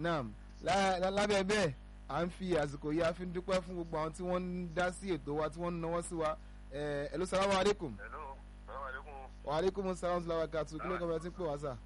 naam lá- lá- lábẹ́ bẹ́ẹ̀ à ń fi àsìkò yìí a fi ń dúpẹ́ fún gbogbo àwọn tí wọ́n ń dá sí ètò wa tí wọ́n ń náwó sí wa ẹ̀ ẹ̀ ló salamu aleykum. hello salaam aleykum wa aleykum salaam wa rahmatulahi kí ló kọ́ bẹ́ẹ̀ tí ń pè wá sà.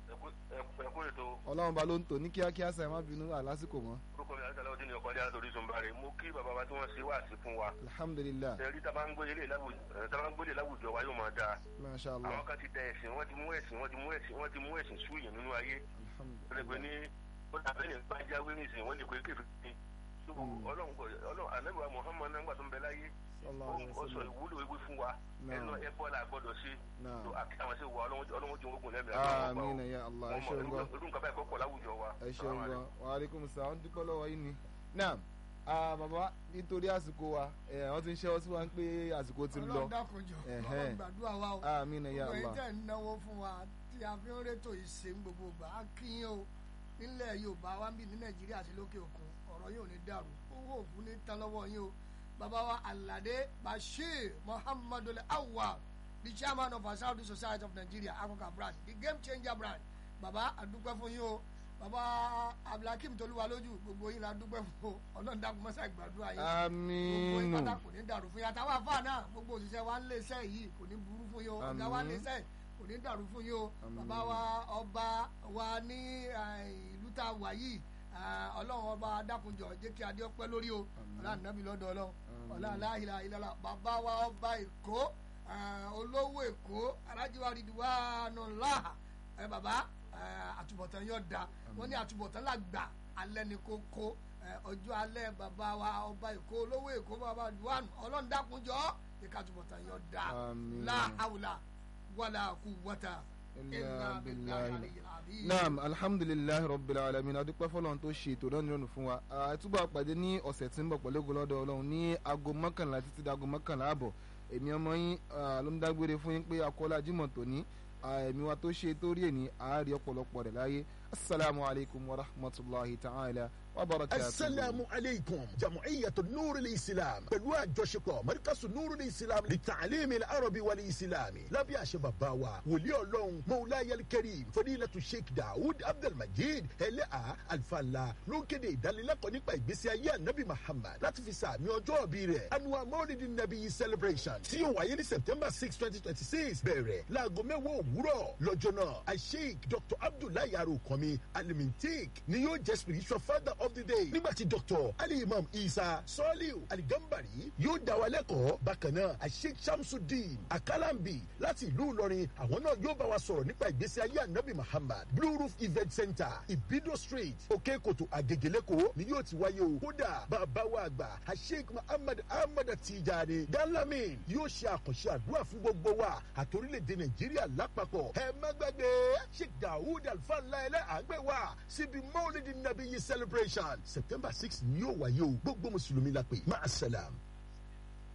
ẹkú ètò ọlọ́run ba ló ń tò ní kíákíá sà ẹ má bínú àlásìkò mọ́. orúkọ mi àti aláwọ̀dé ni ọkọ̀ ajá lórí sunbari mo kí bàbá wa tí wọ́n ṣe wáàsí fún wa alhamdulilah ẹ̀rí tá a bá ń gbélé láwùjọ tá a bá ń gbélé láwùjọ wa yóò máa dáa masha allah àwọn kan ti da ẹ̀sìn wọ́n ti mú ẹ̀sìn wọ́n ti mú ẹ̀sìn wọ́n ti mú ẹ̀sìn súyàn nínú ayé alhamdulilah ẹlẹgbẹ́ ní ó dàbẹ́ ní bá jáwé ní ìsìn wọ́n lè pé kéfì ní ọlọ́run kò ọlọ́run anábìwá muhammad náà gbà tó ń bẹ láyé sallallahu alaihi ó sọ wasallam. ìwúlò ewé fún wa ẹnu ẹbọ la gbọ́dọ̀ sí Naam. tó àti àwọn sí wa ọlọ́run ọlọ́run jẹ́ ogun lẹ́mìí amiina ya allah ẹ ṣeun gan irú nǹkan báyìí kọ́kọ́ láwùjọ wa ẹ ṣeun gan wa aleykum salaam dúpẹ́ lọ́wọ́ yín ni. naam ah, bàbá nítorí àsìkò wa ẹ̀ wọ́n ti ń ṣẹ́wọ́ sí wa pé àsìkò ti ń lọ. ọlọ́run dákunjọ Ẹ̀hẹ́n. ọlọ́run gbàdúrà wa o amiina ya gbogbo yín allah tẹ̀ ń náwó fún wa tí a fi ń rétò ìṣe ń gbogbo gbà á kí yín o nílẹ̀ yorùbá wa ń bì ní nàìjíríà àti lókè òkun ọ̀rọ̀ yóò ní dàrú owó òfin ní tán lọ́wọ́ yín o bàbá wa alade bashir muhammadu awa the chairman of asaudu society of nigeria africa branch the game changer branch bàbá àdúpẹ́ fún yín o bàbá abdulhakeem tolúwa lójú gbogbo yín la dúpẹ́ fún o ọlọ́run dákun mọ́sá ìgbàdúrà yín gbogbo yín amiinu pátá kò ní dàrú fún yín àtàwọn àfáà náà gbogbo òṣìṣẹ́ wa ń lé iṣẹ́ yìí kò ní burú fún yín o ọ̀gá wa ń lé iṣẹ́ kò ní dàrú fún yín o Àmín. bàbá wa ọba wa ní eh, ìlú tá a wà yìí ah, ọlọ́run ọba adákunjọ jẹ́ kí adé ọpẹ́ lórí o Àmín. ọlá nàbí lọ́dọ̀ ọlọ́run Àmín. ọlá aláìlá ìlàlá bàbá wa ọba èkó ah, olówó èkó alájíwá ridwanu láhà ẹ bàbá eh, àtúbọ̀tán yóò da wọ́n ní àtúbọ̀tán làgbà alẹ́ ní kókó eh, ọjọ́ alẹ́ bàbá wa ọba èkó olówó èkó bàbá ridwanu ọlọ́run dákunjọ jẹ́ ká àtúbọ̀tán yóò da Àmín. láhàwùlà wàlà kúwàtà Illa ilà billahi. bìláhi naam alhamdulilayi rabbil alamin adúpẹ́ fọlọ́run tó ṣe ètò náà nírọ̀rùn fún wa àtúbọ̀ àpàdé ní ọ̀sẹ̀ tí ń bọ̀ pẹ̀lú ògo lọ́dọ̀ ọlọ́run ní aago mọ́kànlá títí dago mọ́kànlá àbọ̀ èmi ọmọ yín ah, ló ń dágbére fún yín pé akọ́lá jimoh tòní ah, èmi wa tó ṣe tó rí èní àárí ọ̀pọ̀lọpọ̀ rẹ̀ láyé asalaamu alaykum wa rahmatulahi ta'ala wa barakatuhu. asalaamu aleykum jamaciyatu nuuri islam pẹ̀lú àjọṣepọ̀ marikasu nuuri islam li tacliimi arabi wali islami lábẹ́ àṣẹ bàbá wa wòlíì ọlọ́run mawlayal karim fadilatu sheikh daoud abdulmajid ẹlẹ́à alfàlà ló ń kéde ìdánilẹ́kọ̀ọ́ nípa ìgbésí ayé anabi muhammad láti fi sàmì ọjọ́ òbí rẹ̀ annual maulidi nabi celebration tí yóò wáyé ní september six twenty twenty six bẹ̀rẹ̀ láago mẹ́wàá òwúrọ̀ lọ́jọ́ náà asheik dr abdullahi arokanmi alimintik ni yóò jẹ́ spiritual father of the day nígbà tí dr ali imam isa sọ́ọ́líù aligambari yóò dá wa lẹ́kọ̀ọ́ bákan náà asheik shamsuddin akalambi láti ìlú ìlọrin àwọn náà yóò bá wa sọ̀rọ̀ nípa ìgbésí ayé anabi muhammad blue roof event center ibido street òkè kòtò àgègèlẹ́kọ̀ọ́ ni yóò ti wáyé o kódà bàbá wa àgbà asheik muhammad ahmad tijani dalamin yóò ṣe àkànṣe àdúrà fún gbogbo wa àtòrílẹ̀-èdè nàìjíríà lápapọ̀ ẹ má gbàgbé sheik daoud alfanla ẹlẹ́ àgbẹ̀ wa síbi mọ́lídìí nàbí yìí celebration september six ni yóò wáyé o gbogbo mùsùlùmí la pè máa ṣẹlẹ̀.